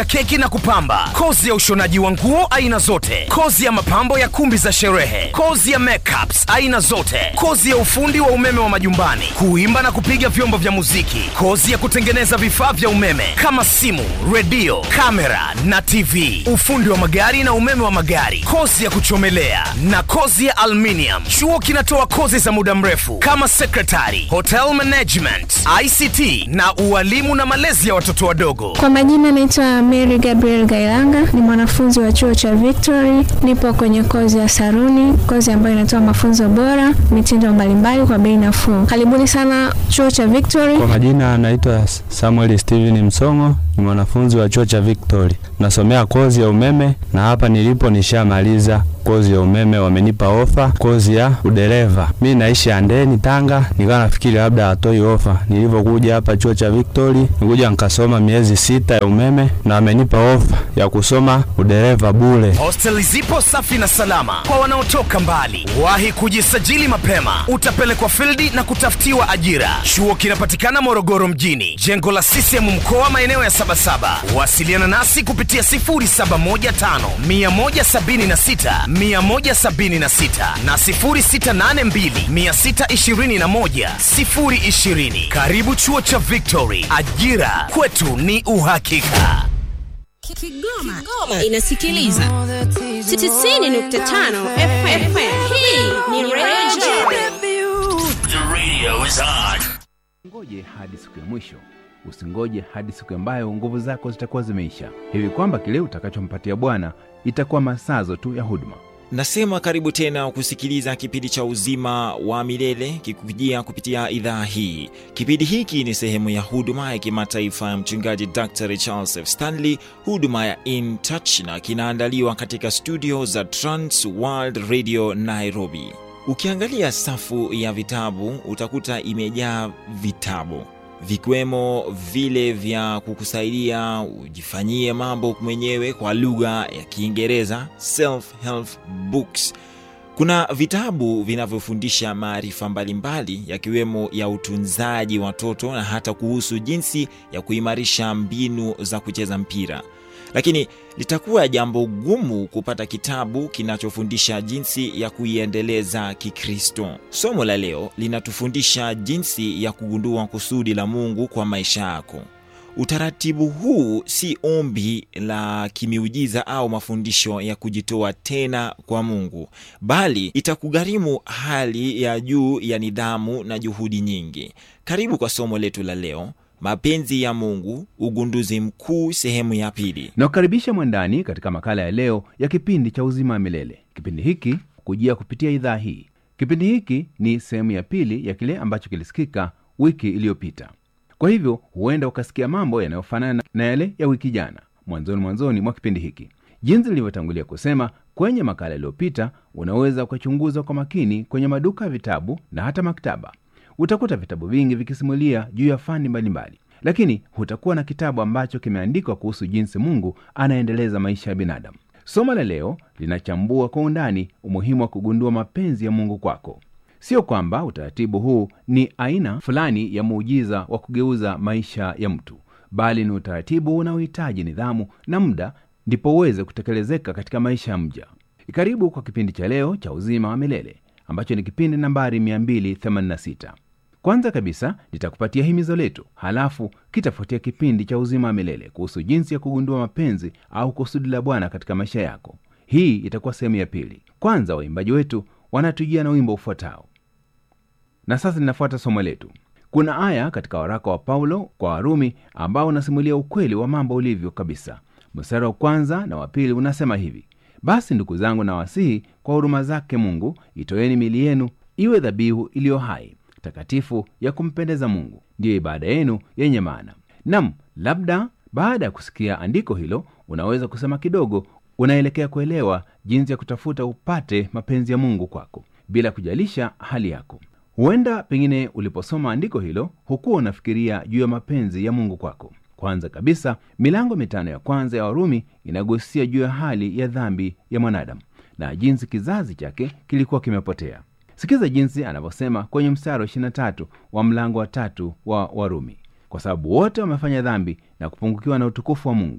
keki na kupamba, kozi ya ushonaji wa nguo aina zote, kozi ya mapambo ya kumbi za sherehe, kozi ya makeups aina zote, kozi ya ufundi wa umeme wa majumbani, kuimba na kupiga vyombo vya muziki, kozi ya kutengeneza vifaa vya umeme kama simu, redio, kamera na TV, ufundi wa magari na umeme wa magari, kozi ya kuchomelea na kozi ya aluminium. Chuo kinatoa kozi za muda mrefu kama secretary, hotel management, ICT na ualimu na malezi ya watoto wadogo. Kwa majina naitwa Mary Gabriel Gailanga, ni mwanafunzi wa chuo cha Victory. Nipo kwenye kozi ya saruni, kozi ambayo inatoa mafunzo bora, mitindo mbalimbali kwa bei nafuu. Karibuni sana chuo cha Victory. Kwa majina anaitwa Samuel Steven Msongo, ni mwanafunzi wa chuo cha Victory, nasomea kozi ya umeme na hapa nilipo nishamaliza kozi ya umeme, wamenipa ofa kozi ya udereva. Mi naishi Andeni, Tanga, nikawa nafikiri labda hatoi ofa. Nilivyokuja hapa chuo cha Victory, nikuja nikasoma miezi sita ya umeme na wamenipa ofa ya kusoma udereva bure. Hosteli zipo safi na salama kwa wanaotoka mbali. Wahi kujisajili mapema, utapelekwa fildi na kutafutiwa ajira. Chuo kinapatikana Morogoro mjini, jengo la CCM mkoa, maeneo ya Sabasaba. Wasiliana nasi kupitia 0715 176 176 na 0682 621 020. Karibu chuo cha Victory, ajira kwetu ni uhakika. Kigoma, Kigoma inasikiliza 90.5 FM. Hii ni Radio The radio is on. Ngoje hadi siku ya mwisho. Usingoje hadi siku ambayo nguvu zako zitakuwa zimeisha, hivi kwamba kile utakachompatia Bwana itakuwa masazo tu ya huduma. Nasema karibu tena kusikiliza kipindi cha uzima wa milele kikujia kupitia idhaa hii. Kipindi hiki ni sehemu ya huduma ya kimataifa ya mchungaji Dr. Charles F. Stanley, huduma ya In Touch, na kinaandaliwa katika studio za Trans World Radio Nairobi. Ukiangalia safu ya vitabu utakuta imejaa vitabu vikiwemo vile vya kukusaidia ujifanyie mambo mwenyewe kwa lugha ya Kiingereza, self help books. Kuna vitabu vinavyofundisha maarifa mbalimbali yakiwemo ya utunzaji watoto na hata kuhusu jinsi ya kuimarisha mbinu za kucheza mpira. Lakini litakuwa jambo gumu kupata kitabu kinachofundisha jinsi ya kuiendeleza Kikristo. Somo la leo linatufundisha jinsi ya kugundua kusudi la Mungu kwa maisha yako. Utaratibu huu si ombi la kimiujiza au mafundisho ya kujitoa tena kwa Mungu, bali itakugharimu hali ya juu ya nidhamu na juhudi nyingi. Karibu kwa somo letu la leo, mapenzi ya Mungu, ugunduzi mkuu, sehemu ya pili. Nakukaribisha mwandani katika makala ya leo ya kipindi cha uzima wa milele. Kipindi hiki kujia kupitia idhaa hii. Kipindi hiki ni sehemu ya pili ya kile ambacho kilisikika wiki iliyopita. Kwa hivyo huenda ukasikia mambo yanayofanana na yale ya wiki jana mwanzoni mwanzoni mwa kipindi hiki. Jinsi nilivyotangulia kusema kwenye makala iliyopita, unaweza ukachunguza kwa makini kwenye maduka ya vitabu na hata maktaba. Utakuta vitabu vingi vikisimulia juu ya fani mbalimbali, lakini hutakuwa na kitabu ambacho kimeandikwa kuhusu jinsi Mungu anaendeleza maisha ya binadamu. Somo la leo linachambua kwa undani umuhimu wa kugundua mapenzi ya Mungu kwako. Sio kwamba utaratibu huu ni aina fulani ya muujiza wa kugeuza maisha ya mtu, bali ni utaratibu unaohitaji nidhamu na muda ndipo uweze kutekelezeka katika maisha ya mja. Karibu kwa kipindi cha leo cha uzima wa milele ambacho ni kipindi nambari 286. Kwanza kabisa nitakupatia himizo letu, halafu kitafuatia kipindi cha uzima wa milele kuhusu jinsi ya kugundua mapenzi au kusudi la Bwana katika maisha yako. Hii itakuwa sehemu ya pili. Kwanza waimbaji wetu wanatujia na wimbo ufuatao, na sasa linafuata somo letu. Kuna aya katika waraka wa Paulo kwa Warumi ambao unasimulia ukweli wa mambo ulivyo kabisa. Mstari wa kwanza na wa pili unasema hivi: basi ndugu zangu, na wasihi kwa huruma zake Mungu, itoeni mili yenu iwe dhabihu iliyo hai, takatifu, ya kumpendeza Mungu, ndiyo ibada yenu yenye maana. Nam, labda baada ya kusikia andiko hilo, unaweza kusema kidogo unaelekea kuelewa jinsi ya kutafuta upate mapenzi ya Mungu kwako bila kujalisha hali yako. Huenda pengine uliposoma andiko hilo hukuwa unafikiria juu ya mapenzi ya Mungu kwako. Kwanza kabisa, milango mitano ya kwanza ya Warumi inagusia juu ya hali ya dhambi ya mwanadamu na jinsi kizazi chake kilikuwa kimepotea. Sikiza jinsi anavyosema kwenye mstari wa 23 wa mlango wa tatu wa Warumi: kwa sababu wote wamefanya dhambi na kupungukiwa na utukufu wa Mungu.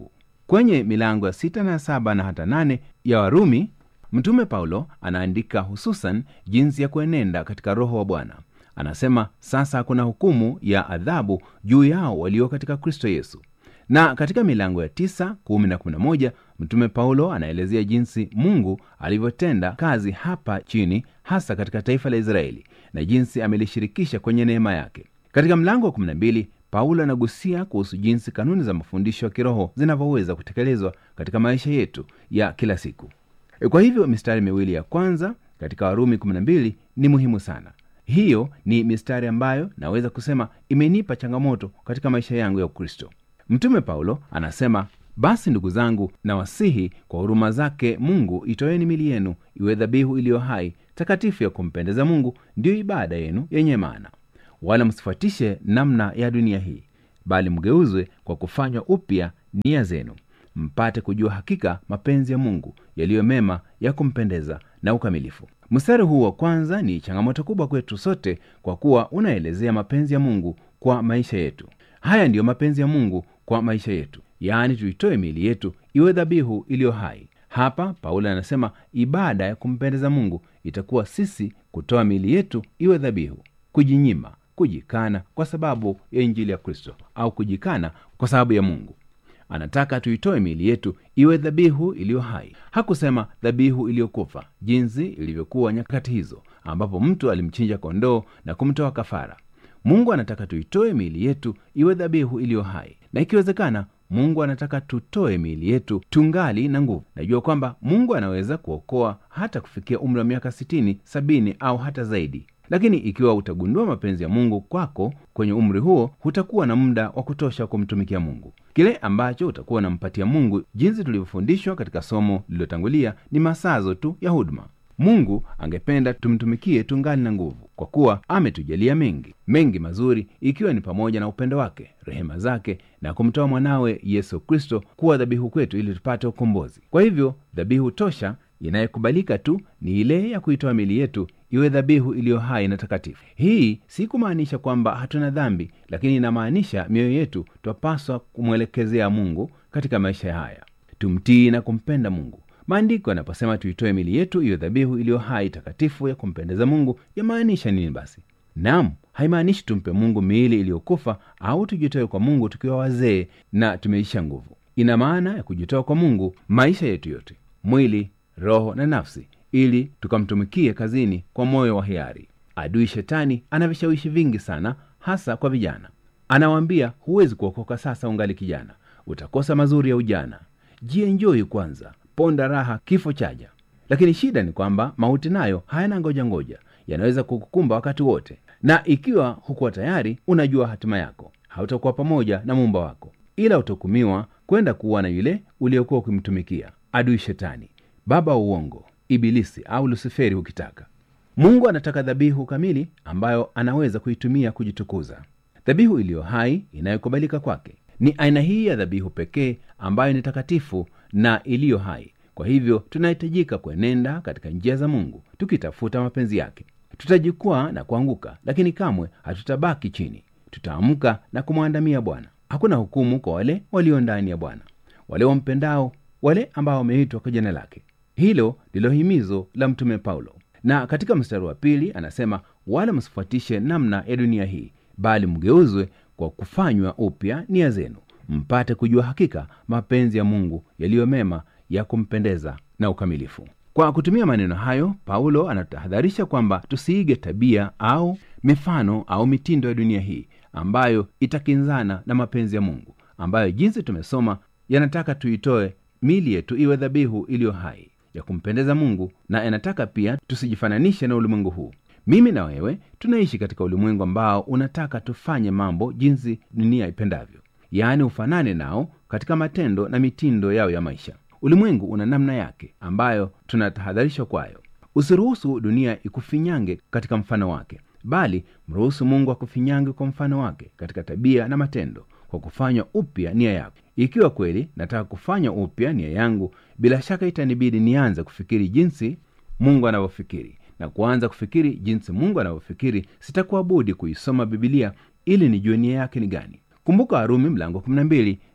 kwenye milango ya sita na saba na hata nane ya warumi mtume paulo anaandika hususan jinsi ya kuenenda katika roho wa bwana anasema sasa hakuna hukumu ya adhabu juu yao walio katika kristo yesu na katika milango ya tisa kumi na kumi na moja mtume paulo anaelezea jinsi mungu alivyotenda kazi hapa chini hasa katika taifa la israeli na jinsi amelishirikisha kwenye neema yake katika mlango wa 12 paulo anagusia kuhusu jinsi kanuni za mafundisho ya kiroho zinavyoweza kutekelezwa katika maisha yetu ya kila siku E, kwa hivyo mistari miwili ya kwanza katika warumi 12 ni muhimu sana hiyo ni mistari ambayo naweza kusema imenipa changamoto katika maisha yangu ya ukristo mtume paulo anasema basi ndugu zangu na wasihi kwa huruma zake mungu itoeni mili yenu iwe dhabihu iliyo hai takatifu ya kumpendeza mungu ndiyo ibada yenu yenye maana wala msifuatishe namna ya dunia hii bali mgeuzwe kwa kufanywa upya nia zenu mpate kujua hakika mapenzi ya mungu yaliyo mema ya kumpendeza na ukamilifu mstari huu wa kwanza ni changamoto kubwa kwetu sote kwa kuwa unaelezea mapenzi ya mungu kwa maisha yetu haya ndiyo mapenzi ya mungu kwa maisha yetu yaani tuitoe miili yetu iwe dhabihu iliyo hai hapa paulo anasema ibada ya kumpendeza mungu itakuwa sisi kutoa miili yetu iwe dhabihu kujinyima kujikana kwa sababu ya injili ya kristo au kujikana kwa sababu ya mungu anataka tuitoe miili yetu iwe dhabihu iliyo hai hakusema dhabihu iliyokufa jinsi ilivyokuwa nyakati hizo ambapo mtu alimchinja kondoo na kumtoa kafara mungu anataka tuitoe miili yetu iwe dhabihu iliyo hai na ikiwezekana mungu anataka tutoe miili yetu tungali na nguvu najua kwamba mungu anaweza kuokoa hata kufikia umri wa miaka 60 70 au hata zaidi lakini ikiwa utagundua mapenzi ya mungu kwako kwenye umri huo hutakuwa na muda wa kutosha kumtumikia mungu kile ambacho utakuwa unampatia mungu jinsi tulivyofundishwa katika somo lililotangulia ni masazo tu ya huduma mungu angependa tumtumikie tungali na nguvu kwa kuwa ametujalia mengi mengi mazuri ikiwa ni pamoja na upendo wake rehema zake na kumtoa mwanawe yesu kristo kuwa dhabihu kwetu ili tupate ukombozi kwa hivyo dhabihu tosha inayokubalika tu ni ile ya kuitoa mili yetu iwe dhabihu iliyo hai na takatifu hii si kumaanisha kwamba hatuna dhambi lakini inamaanisha mioyo yetu twapaswa kumwelekezea mungu katika maisha haya tumtii na kumpenda mungu maandiko yanaposema tuitoe mili yetu iwe dhabihu iliyo hai takatifu ya kumpendeza mungu yamaanisha nini basi nam haimaanishi tumpe mungu miili iliyokufa au tujitoe kwa mungu tukiwa wazee na tumeisha nguvu ina maana ya kujitoa kwa mungu maisha yetu yote mwili roho na nafsi ili tukamtumikie kazini kwa moyo wa hiari adui shetani ana vishawishi vingi sana hasa kwa vijana anawaambia huwezi kuokoka sasa ungali kijana utakosa mazuri ya ujana jienjoi kwanza ponda raha kifo chaja lakini shida ni kwamba mauti nayo hayana ngoja ngoja yanaweza kukukumba wakati wote na ikiwa hukuwa tayari unajua hatima yako hautakuwa pamoja na muumba wako ila utahukumiwa kwenda kuwa na yule uliokuwa ukimtumikia adui shetani baba wa uongo ibilisi au lusiferi ukitaka mungu anataka dhabihu kamili ambayo anaweza kuitumia kujitukuza dhabihu iliyo hai inayokubalika kwake ni aina hii ya dhabihu pekee ambayo ni takatifu na iliyo hai kwa hivyo tunahitajika kuenenda katika njia za mungu tukitafuta mapenzi yake tutajikwaa na kuanguka lakini kamwe hatutabaki chini tutaamka na kumwandamia bwana hakuna hukumu kwa wale walio ndani ya bwana wale wampendao wale ambao wameitwa kwa jina lake hilo ndilo himizo la mtume paulo na katika mstari wa pili anasema wala msifuatishe namna ya dunia hii bali mgeuzwe kwa kufanywa upya nia zenu mpate kujua hakika mapenzi ya mungu yaliyo mema ya kumpendeza na ukamilifu kwa kutumia maneno hayo paulo anatahadharisha kwamba tusiige tabia au mifano au mitindo ya dunia hii ambayo itakinzana na mapenzi ya mungu ambayo jinsi tumesoma yanataka tuitoe mili yetu iwe dhabihu iliyo hai ya kumpendeza mungu na yanataka pia tusijifananishe na ulimwengu huu mimi na wewe tunaishi katika ulimwengu ambao unataka tufanye mambo jinsi dunia ipendavyo yaani ufanane nao katika matendo na mitindo yao ya maisha ulimwengu una namna yake ambayo tunatahadharishwa kwayo usiruhusu dunia ikufinyange katika mfano wake bali mruhusu mungu akufinyange kwa mfano wake katika tabia na matendo kwa kufanywa upya nia yako ikiwa kweli nataka kufanya upya nia yangu bila shaka itanibidi nianze kufikiri jinsi mungu anavyofikiri na kuanza kufikiri jinsi mungu anavyofikiri sitakuwa budi kuisoma bibilia ili nijue nia yake ni gani kumbuka warumi mlango 12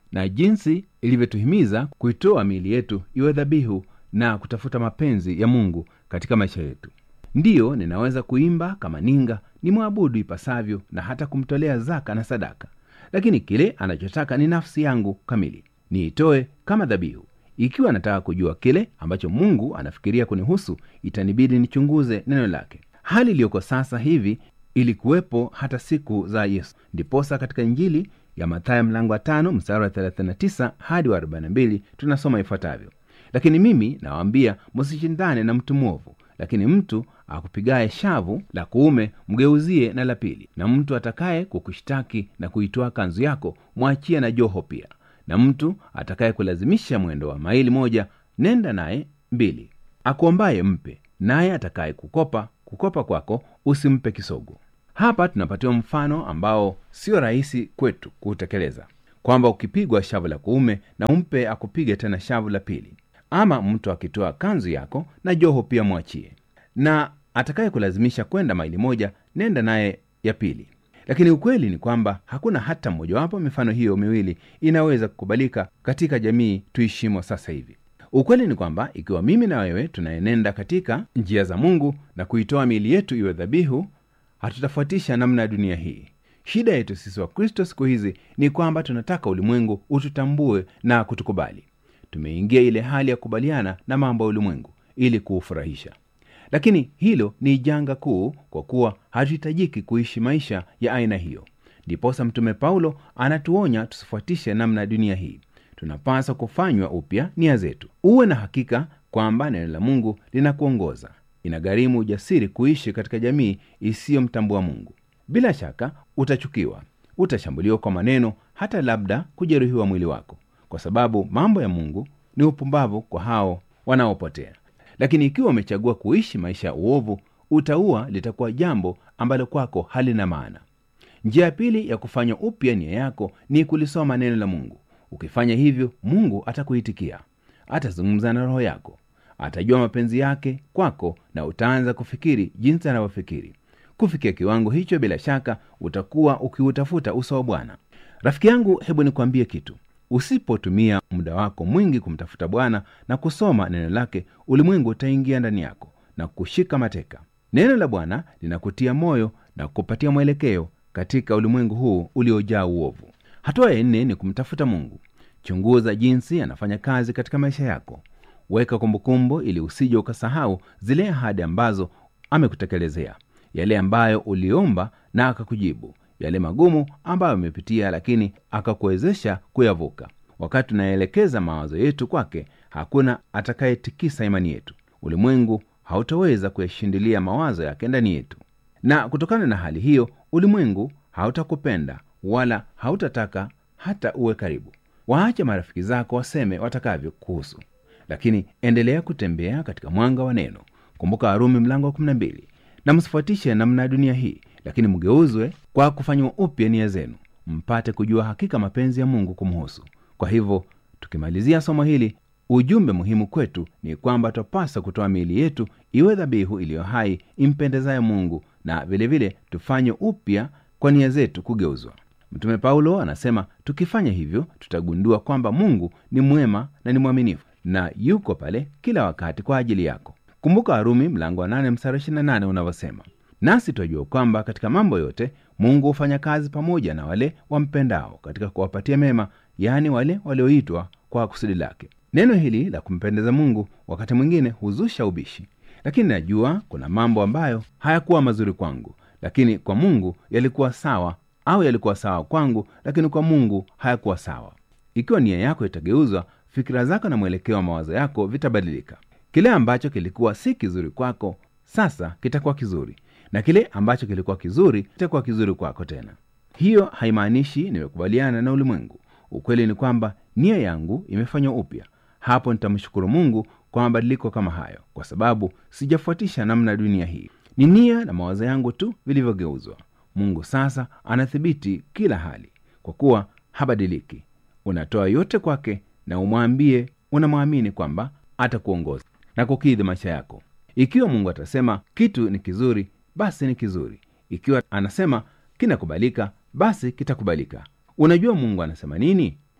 na jinsi ilivyotuhimiza kuitoa miili yetu iwe dhabihu na kutafuta mapenzi ya mungu katika maisha yetu ndiyo ninaweza kuimba kama ninga ni mwabudu ipasavyo na hata kumtolea zaka na sadaka lakini kile anachotaka ni nafsi yangu kamili niitoe kama dhabihu ikiwa nataka kujua kile ambacho mungu anafikiria kunihusu itanibidi nichunguze neno lake hali iliyoko sasa hivi ilikuwepo hata siku za yesu ndiposa katika injili ya mathayo mlango wa tano mstari wa 39 hadi wa 42 tunasoma ifuatavyo lakini mimi nawaambia msishindane na mtu mwovu lakini mtu akupigaye shavu la kuume mgeuzie na la pili na mtu atakaye kukushtaki na kuitoa kanzu yako mwachie na joho pia na mtu atakaye kulazimisha mwendo wa maili moja nenda naye mbili akuombaye mpe naye atakaye kukopa kukopa kwako usimpe kisogo hapa tunapatiwa mfano ambao sio rahisi kwetu kuutekeleza kwamba ukipigwa shavu la kuume na umpe akupige tena shavu la pili ama mtu akitoa kanzu yako na joho pia mwachie na atakaye kulazimisha kwenda maili moja nenda naye ya pili lakini ukweli ni kwamba hakuna hata mmojawapo mifano hiyo miwili inaweza kukubalika katika jamii tuishimo sasa hivi ukweli ni kwamba ikiwa mimi na wewe tunaenenda katika njia za mungu na kuitoa miili yetu iwe dhabihu hatutafuatisha namna ya dunia hii shida yetu sisi wa kristo siku hizi ni kwamba tunataka ulimwengu ututambue na kutukubali tumeingia ile hali ya kukubaliana na mambo ya ulimwengu ili kuufurahisha lakini hilo ni janga kuu kwa kuwa hatuhitajiki kuishi maisha ya aina hiyo ndiposa mtume paulo anatuonya tusifuatishe namna ya dunia hii tunapaswa kufanywa upya nia zetu uwe na hakika kwamba neno la mungu linakuongoza inagharimu ujasiri kuishi katika jamii isiyomtambua mungu bila shaka utachukiwa utashambuliwa kwa maneno hata labda kujeruhiwa mwili wako kwa sababu mambo ya mungu ni upumbavu kwa hao wanaopotea lakini ikiwa umechagua kuishi maisha ya uovu utaua litakuwa jambo ambalo kwako halina maana njia ya pili ya kufanya upya nia yako ni kulisoma neno la mungu ukifanya hivyo mungu atakuitikia atazungumza na roho yako atajua mapenzi yake kwako na utaanza kufikiri jinsi anavyofikiri kufikia kiwango hicho bila shaka utakuwa ukiutafuta uso wa bwana rafiki yangu hebu nikwambie kitu usipotumia muda wako mwingi kumtafuta bwana na kusoma neno lake ulimwengu utaingia ndani yako na kushika mateka neno la bwana linakutia moyo na kupatia mwelekeo katika ulimwengu huu uliojaa uovu hatua ya nne ni kumtafuta mungu chunguza jinsi anafanya kazi katika maisha yako weka kumbukumbu ili usije ukasahau zile ahadi ambazo amekutekelezea yale ambayo uliomba na akakujibu yale magumu ambayo amepitia lakini akakuwezesha kuyavuka wakati tunaelekeza mawazo yetu kwake hakuna atakayetikisa imani yetu ulimwengu hautaweza kuyashindilia mawazo yake ndani yetu na kutokana na hali hiyo ulimwengu hautakupenda wala hautataka hata uwe karibu waache marafiki zako waseme watakavyo kuhusu lakini endelea kutembea katika mwanga wa neno kumbuka warumi mlango wa 12 na msifuatishe namna ya dunia hii lakini mgeuzwe kwa kufanywa upya nia zenu mpate kujua hakika mapenzi ya mungu kumhusu kwa hivyo tukimalizia somo hili ujumbe muhimu kwetu ni kwamba twapasa kutoa miili yetu iwe dhabihu iliyo hai impendezaye mungu na vilevile vile tufanye upya kwa nia zetu kugeuzwa mtume paulo anasema tukifanya hivyo tutagundua kwamba mungu ni mwema na ni mwaminifu na yuko pale kila wakati kwa ajili yako kumbuka warumi mlango wa 8 mstari 28 unavyosema nasi twajua kwamba katika mambo yote mungu hufanya kazi pamoja na wale wampendao katika kuwapatia mema yaani wale walioitwa kwa kusudi lake neno hili la kumpendeza mungu wakati mwingine huzusha ubishi lakini najua kuna mambo ambayo hayakuwa mazuri kwangu lakini kwa mungu yalikuwa sawa au yalikuwa sawa kwangu lakini kwa mungu hayakuwa sawa ikiwa nia yako itageuzwa fikira zako na mwelekeo wa mawazo yako vitabadilika kile ambacho kilikuwa si kizuri kwako sasa kitakuwa kizuri na kile ambacho kilikuwa kizuri kitakuwa kizuri kwako tena hiyo haimaanishi nimekubaliana na ulimwengu ukweli ni kwamba nia yangu imefanywa upya hapo nitamshukuru mungu kwa mabadiliko kama hayo kwa sababu sijafuatisha namna dunia hii ni nia na mawazo yangu tu vilivyogeuzwa mungu sasa anathibiti kila hali kwa kuwa habadiliki unatoa yote kwake na umwambie unamwamini kwamba atakuongoza na kukidhi maisha yako ikiwa mungu atasema kitu ni kizuri basi ni kizuri ikiwa anasema kinakubalika basi kitakubalika unajua mungu anasema nini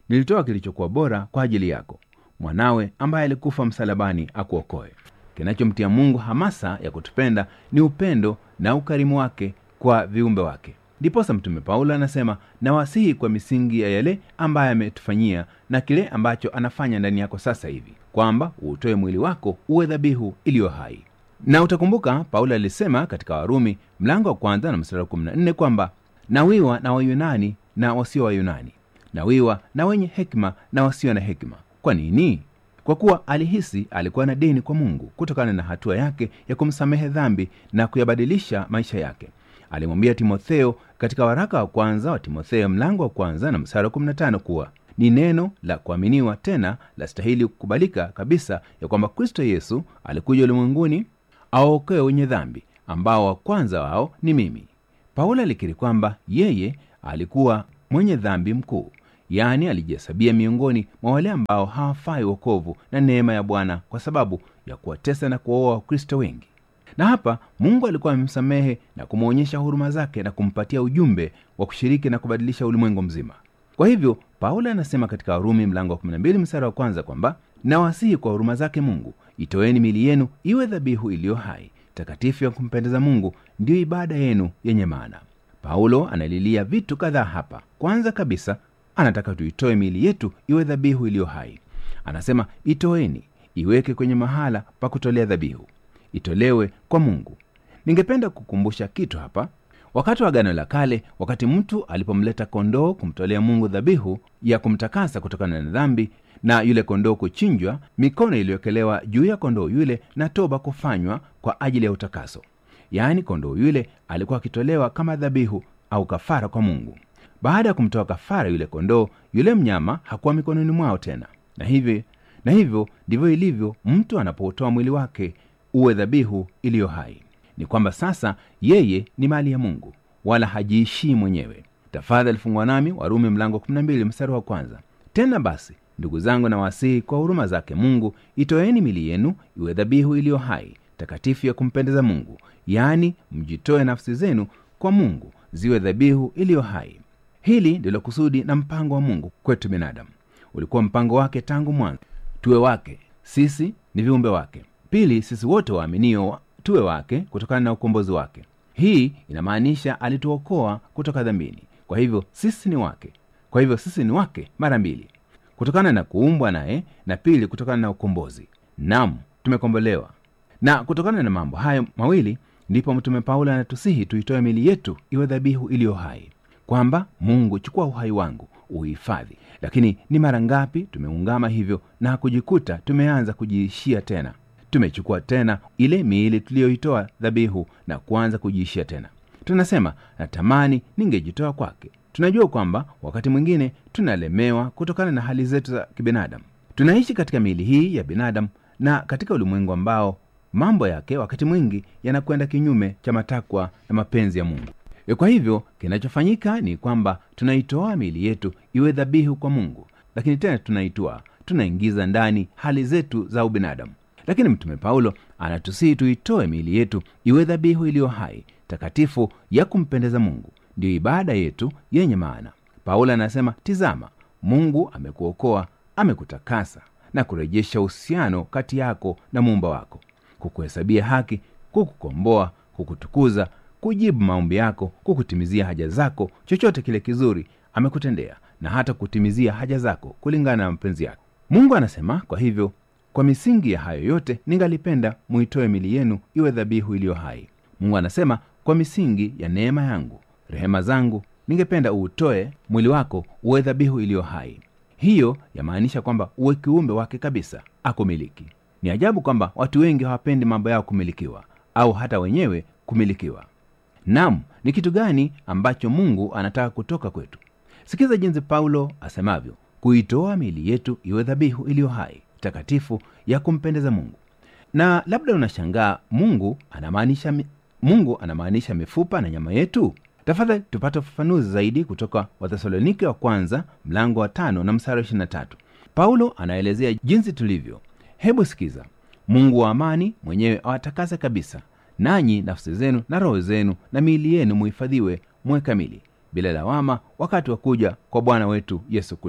nilitoa kilichokuwa bora kwa ajili yako mwanawe ambaye alikufa msalabani akuokoe kinachomtia mungu hamasa ya kutupenda ni upendo na ukarimu wake kwa viumbe wake ndiposa mtume paulo anasema nawasihi kwa misingi ya yale ambaye ametufanyia na kile ambacho anafanya ndani yako sasa hivi kwamba uutoe mwili wako uwe dhabihu iliyo hai na utakumbuka paulo alisema katika warumi mlango wa kwanza na mstari wa 14 kwamba nawiwa na wayunani na wasio wayunani nawiwa na wenye hekima na wasio na hekima kwa nini kwa kuwa alihisi alikuwa na deni kwa mungu kutokana na hatua yake ya kumsamehe dhambi na kuyabadilisha maisha yake alimwambia timotheo katika waraka wa kwanza wa timotheo mlango wa kwanza na msara wa 15 kuwa ni neno la kuaminiwa tena la stahili kukubalika kabisa ya kwamba kristo yesu alikuja ulimwenguni awaokoe wenye dhambi ambao wa kwanza wao ni mimi paulo alikiri kwamba yeye alikuwa mwenye dhambi mkuu yaani alijihesabia miongoni mwa wale ambao hawafai wokovu na neema ya bwana kwa sababu ya kuwatesa na kuwaoa wakristo wengi na hapa mungu alikuwa amemsamehe na kumwonyesha huruma zake na kumpatia ujumbe wa kushiriki na kubadilisha ulimwengu mzima kwa hivyo paulo anasema katika warumi mlango wa 12 msara wa kwanza kwamba nawasihi kwa huruma zake mungu itoeni mili yenu iwe dhabihu iliyo hai takatifu ya kumpendeza mungu ndiyo ibada yenu yenye maana paulo analilia vitu kadhaa hapa kwanza kabisa anataka tuitoe miili yetu iwe dhabihu iliyo hai anasema itoeni iweke kwenye mahala pa kutolea dhabihu itolewe kwa mungu ningependa kukumbusha kitu hapa wakati wa gano la kale wakati mtu alipomleta kondoo kumtolea mungu dhabihu ya kumtakasa kutokana na dhambi na yule kondoo kuchinjwa mikono iliyowekelewa juu ya kondoo yule na toba kufanywa kwa ajili ya utakaso yaani kondoo yule alikuwa akitolewa kama dhabihu au kafara kwa mungu baada ya kumtoa kafara yule kondoo yule mnyama hakuwa mikononi mwao tena na hivyo na hivyo ndivyo ilivyo mtu anapoutoa mwili wake uwe dhabihu iliyo hai ni kwamba sasa yeye ni mali ya mungu wala hajiishii mwenyewe tafadhali fungwa nami warumi mlango 12 mstari wa kwanza tena basi ndugu zangu na wasihi kwa huruma zake mungu itoeni mili yenu iwe dhabihu iliyo hai takatifu ya kumpendeza mungu yaani mjitoe nafsi zenu kwa mungu ziwe dhabihu iliyo hai hili ndilo kusudi na mpango wa mungu kwetu binadamu ulikuwa mpango wake tangu mwanzo tuwe wake sisi ni viumbe wake pili sisi wote waaminio wa- tuwe wake kutokana na ukombozi wake hii inamaanisha alituokoa kutoka dhambini kwa hivyo sisi ni wake kwa hivyo sisi ni wake mara mbili kutokana na kuumbwa naye na pili kutokana na ukombozi nam tumekombolewa na kutokana na mambo hayo mawili ndipo mtume paulo anatusihi tuitoe mili yetu iwe dhabihu iliyo hai kwamba mungu chukua uhai wangu uhifadhi lakini ni mara ngapi tumeungama hivyo na kujikuta tumeanza kujiishia tena tumechukua tena ile miili tuliyoitoa dhabihu na kuanza kujiishia tena tunasema natamani ningejitoa kwake tunajua kwamba wakati mwingine tunalemewa kutokana na hali zetu za kibinadamu tunaishi katika miili hii ya binadamu na katika ulimwengu ambao mambo yake wakati mwingi yanakwenda kinyume cha matakwa na mapenzi ya mungu E, kwa hivyo kinachofanyika ni kwamba tunaitoa miili yetu iwe dhabihu kwa mungu lakini tena tunaitoa tunaingiza ndani hali zetu za ubinadamu lakini mtume paulo anatusihi tuitoe miili yetu iwe dhabihu iliyo hai takatifu ya kumpendeza mungu ndiyo ibada yetu yenye maana paulo anasema tizama mungu amekuokoa amekutakasa na kurejesha uhusiano kati yako na muumba wako kukuhesabia haki kukukomboa kukutukuza kujibu maombi yako kukutimizia haja zako chochote kile kizuri amekutendea na hata kutimizia haja zako kulingana na mapenzi yake mungu anasema kwa hivyo kwa misingi ya hayo yote ningalipenda muitoe mili yenu iwe dhabihu iliyo hai mungu anasema kwa misingi ya neema yangu rehema zangu ningependa uutoe mwili wako uwe dhabihu iliyo hai hiyo yamaanisha kwamba uwe kiumbe wake kabisa akumiliki ni ajabu kwamba watu wengi hawapendi mambo yao kumilikiwa au hata wenyewe kumilikiwa nam ni kitu gani ambacho mungu anataka kutoka kwetu sikiza jinsi paulo asemavyo kuitoa miili yetu iwe dhabihu iliyo hai takatifu ya kumpendeza mungu na labda unashangaa mungu anamaanisha mi- mungu anamaanisha mifupa na nyama yetu tafadhali tupate ufafanuzi zaidi kutoka wathesalonike wa kwanza mlango wa tano na msara 23 paulo anaelezea jinsi tulivyo hebu sikiza mungu wa amani mwenyewe awatakase kabisa nanyi nafsi zenu na roho zenu na miili yenu muhifadhiwe mwe kamili bila lawama wakati wa kuja kwa bwana wetu yesu kristo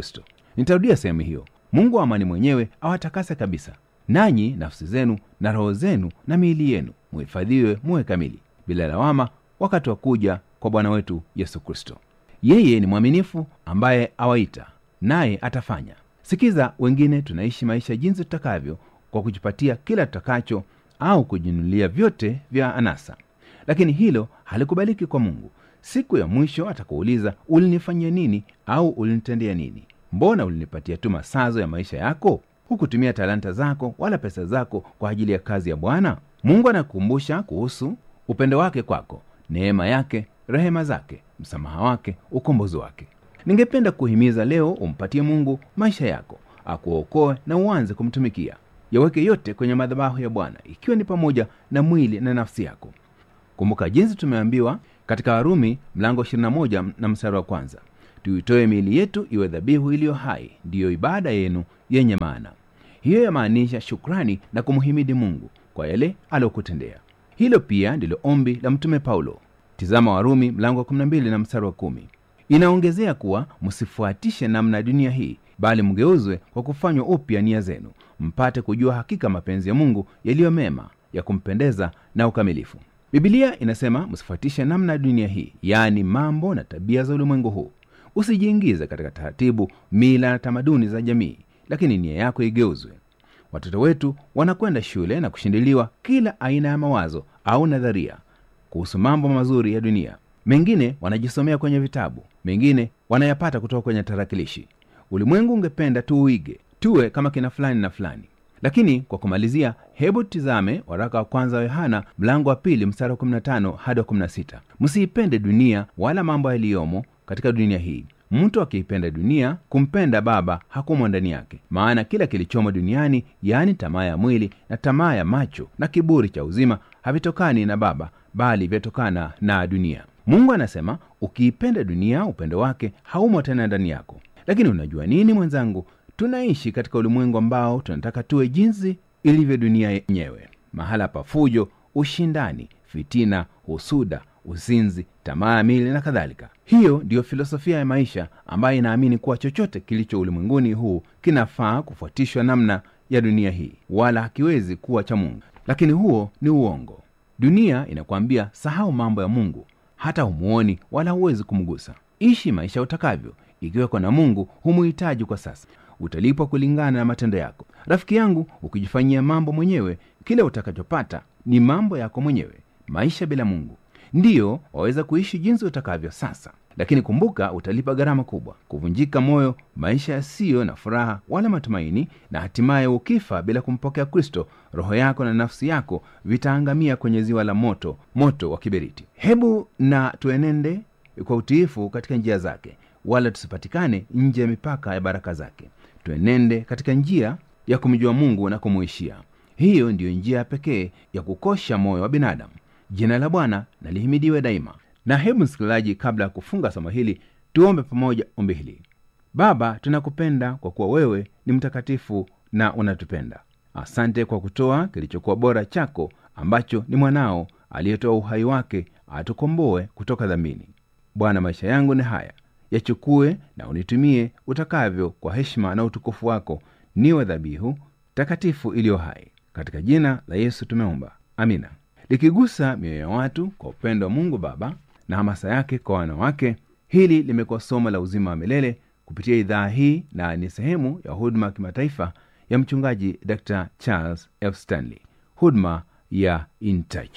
nitarudia sehemu hiyo mungu wa amani mwenyewe awatakase kabisa nanyi nafsi zenu na roho zenu na miili yenu muhifadhiwe muwe kamili bila lawama wakati wa kuja kwa bwana wetu yesu kristo yeye ni mwaminifu ambaye awaita naye atafanya sikiza wengine tunaishi maisha jinsi tutakavyo kwa kujipatia kila tutakacho au kujinunulia vyote vya anasa lakini hilo halikubaliki kwa mungu siku ya mwisho atakuuliza ulinifanyia nini au ulinitendea nini mbona ulinipatia tu masazo ya maisha yako hukutumia talanta zako wala pesa zako kwa ajili ya kazi ya bwana mungu anakukumbusha kuhusu upendo wake kwako neema yake rehema zake msamaha wake ukombozi wake ningependa kuhimiza leo umpatie mungu maisha yako akuokoe na uanze kumtumikia yaweke yote kwenye madhabahu ya bwana ikiwa ni pamoja na mwili na nafsi yako kumbuka jinsi tumeambiwa katika warumi mlango 21 na mstari wa kwanza tuitoe miili yetu iwe dhabihu iliyo hai ndiyo ibada yenu yenye maana hiyo yamaanisha shukrani na kumhimidi mungu kwa yale aliyokutendea hilo pia ndilo ombi la mtume paulo tizama warumi mlango wa 12 na mstari wa kumi inaongezea kuwa msifuatishe namna ya dunia hii bali mgeuzwe kwa kufanywa upya nia zenu mpate kujua hakika mapenzi ya mungu yaliyo mema ya kumpendeza na ukamilifu bibilia inasema msifuatishe namna ya dunia hii yaani mambo na tabia za ulimwengu huu usijiingize katika taratibu mila na tamaduni za jamii lakini nia yako igeuzwe watoto wetu wanakwenda shule na kushindiliwa kila aina ya mawazo au nadharia kuhusu mambo mazuri ya dunia mengine wanajisomea kwenye vitabu mengine wanayapata kutoka kwenye tarakilishi ulimwengu ungependa tuuige tuwe kama kina fulani na fulani lakini kwa kumalizia hebu tizame waraka wa kwanza wa yohana mlango wa pili mstari wa 15 hadi wa 16 msiipende dunia wala mambo yaliyomo katika dunia hii mtu akiipenda dunia kumpenda baba hakumo ndani yake maana kila kilichomo duniani yaani tamaa ya mwili na tamaa ya macho na kiburi cha uzima havitokani na baba bali vyatokana na dunia mungu anasema ukiipenda dunia upendo wake haumo tena ndani yako lakini unajua nini mwenzangu tunaishi katika ulimwengu ambao tunataka tuwe jinsi ilivyo dunia yenyewe mahala pa fujo ushindani fitina husuda uzinzi tamaa ya mili na kadhalika hiyo ndiyo filosofia ya maisha ambayo inaamini kuwa chochote kilicho ulimwenguni huu kinafaa kufuatishwa namna ya dunia hii wala hakiwezi kuwa cha mungu lakini huo ni uongo dunia inakwambia sahau mambo ya mungu hata humuoni wala huwezi kumgusa ishi maisha utakavyo ikiweko na mungu humuhitaji kwa sasa utalipwa kulingana na matendo yako rafiki yangu ukijifanyia mambo mwenyewe kile utakachopata ni mambo yako mwenyewe maisha bila mungu ndiyo waweza kuishi jinsi utakavyo sasa lakini kumbuka utalipa gharama kubwa kuvunjika moyo maisha yasiyo na furaha wala matumaini na hatimaye ukifa bila kumpokea kristo roho yako na nafsi yako vitaangamia kwenye ziwa la moto moto wa kiberiti hebu na tuenende kwa utiifu katika njia zake wala tusipatikane nje ya mipaka ya baraka zake tuenende katika njia ya kumjua mungu na kumuishia hiyo ndiyo njia pekee ya kukosha moyo wa binadamu jina la bwana na lihimidiwe daima na hebu msikilizaji kabla ya kufunga somo hili tuombe pamoja ombi hili baba tunakupenda kwa kuwa wewe ni mtakatifu na unatupenda asante kwa kutoa kilichokuwa bora chako ambacho ni mwanao aliyetoa uhai wake atukomboe kutoka dhambini bwana maisha yangu ni haya yachukue na unitumie utakavyo kwa heshima na utukufu wako niwe dhabihu takatifu iliyo hai katika jina la yesu tumeomba amina likigusa mioyo ya watu kwa upendo wa mungu baba na hamasa yake kwa wanawake hili limekuwa somo la uzima wa milele kupitia idhaa hii na ni sehemu ya huduma ya kimataifa ya mchungaji dr charles f stanley huduma ya intouch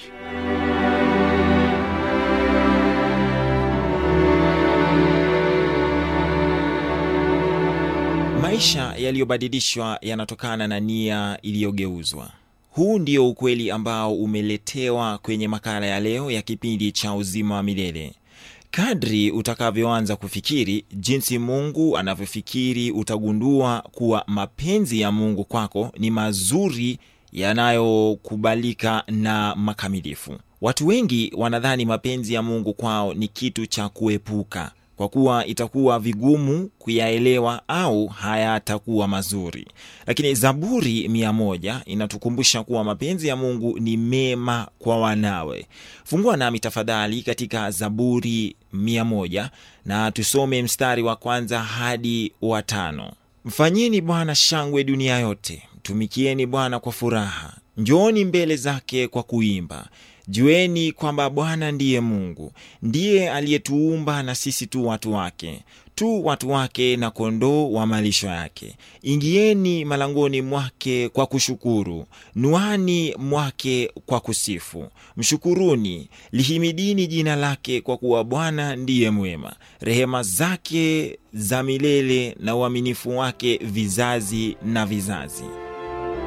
maisha yaliyobadilishwa yanatokana na nia iliyogeuzwa huu ndio ukweli ambao umeletewa kwenye makala ya leo ya kipindi cha uzima wa milele kadri utakavyoanza kufikiri jinsi mungu anavyofikiri utagundua kuwa mapenzi ya mungu kwako ni mazuri yanayokubalika na makamilifu watu wengi wanadhani mapenzi ya mungu kwao ni kitu cha kuepuka kwa kuwa itakuwa vigumu kuyaelewa au hayatakuwa mazuri lakini zaburi mia moja inatukumbusha kuwa mapenzi ya mungu ni mema kwa wanawe fungua nami tafadhali katika zaburi mia moja na tusome mstari wa kwanza hadi wa tano Mfanyeni Bwana shangwe dunia yote, mtumikieni Bwana kwa furaha, njooni mbele zake kwa kuimba. Jueni kwamba Bwana ndiye Mungu, ndiye aliyetuumba na sisi tu watu wake, tu watu wake na kondoo wa malisho yake. Ingieni malangoni mwake kwa kushukuru, nuani mwake kwa kusifu. Mshukuruni, lihimidini jina lake, kwa kuwa Bwana ndiye mwema. Rehema zake za milele na uaminifu wake vizazi na vizazi.